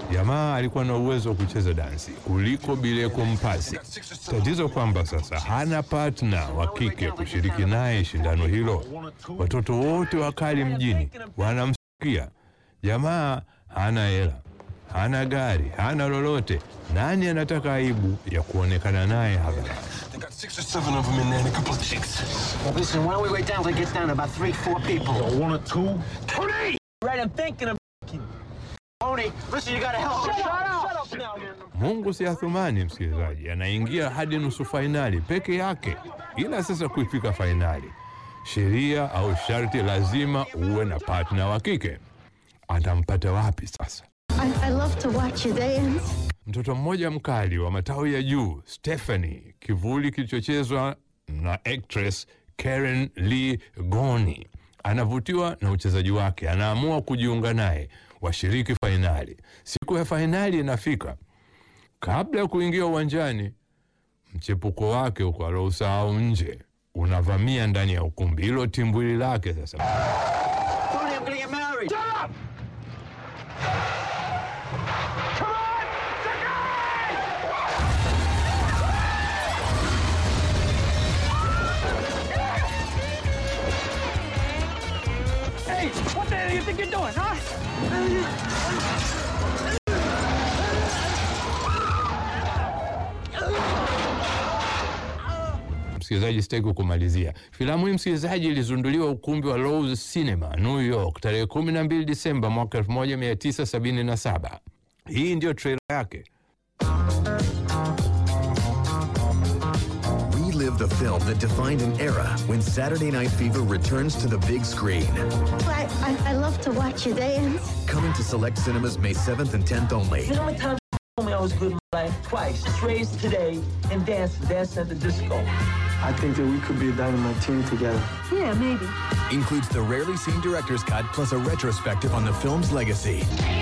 Jamaa alikuwa na uwezo wa kucheza dansi kuliko Bileko Mpasi. Tatizo kwamba sasa hana partner wa kike kushiriki naye shindano hilo. Watoto wote wakali mjini wanamsikia. Jamaa hana hela, hana gari, hana lolote. Nani anataka aibu ya kuonekana naye hadharani? They got six or seven of them in there and a couple of chicks. Well, listen, why don't we wait down till it gets down to about three, four people? One or two? Tony! Right, I'm thinking of Tony, listen, you gotta help me. Shut up! Shut up now, man. Mungu si Athumani, msikilizaji, anaingia hadi nusu fainali peke yake. Ila sasa kuifika fainali, sheria au sharti lazima uwe na partner wa kike. Atampata wapi sasa? I, I love to watch you dance. Mtoto mmoja mkali wa matawi ya juu, Stephanie, kivuli kilichochezwa na actress Karen Lee Goni, anavutiwa na uchezaji wake, anaamua kujiunga naye, washiriki fainali. Siku ya fainali inafika. Kabla ya kuingia uwanjani, mchepuko wake huko alousahau nje unavamia ndani ya ukumbi. Hilo timbwili lake sasa Tony, I'm gonna get married. Shut up! Hey, what the hell do you think you're doing, huh? Msikilizaji, sitaki kumalizia filamu hii. Msikilizaji, ilizunduliwa ukumbi wa Loews Cinema New York tarehe 12 Disemba mwaka 1977. Hii ndiyo trailer yake. Relive the film that defined an era when Saturday Night Fever returns to the big screen. I, I, I love to watch you dance. Coming to select cinemas May 7th and 10th only. You know how many times you told me I was good in my life? Twice. It's raised today and dancing, dancing at the disco. I think that we could be a dynamite team together. Yeah, maybe. Includes the rarely seen director's cut plus a retrospective on the film's legacy.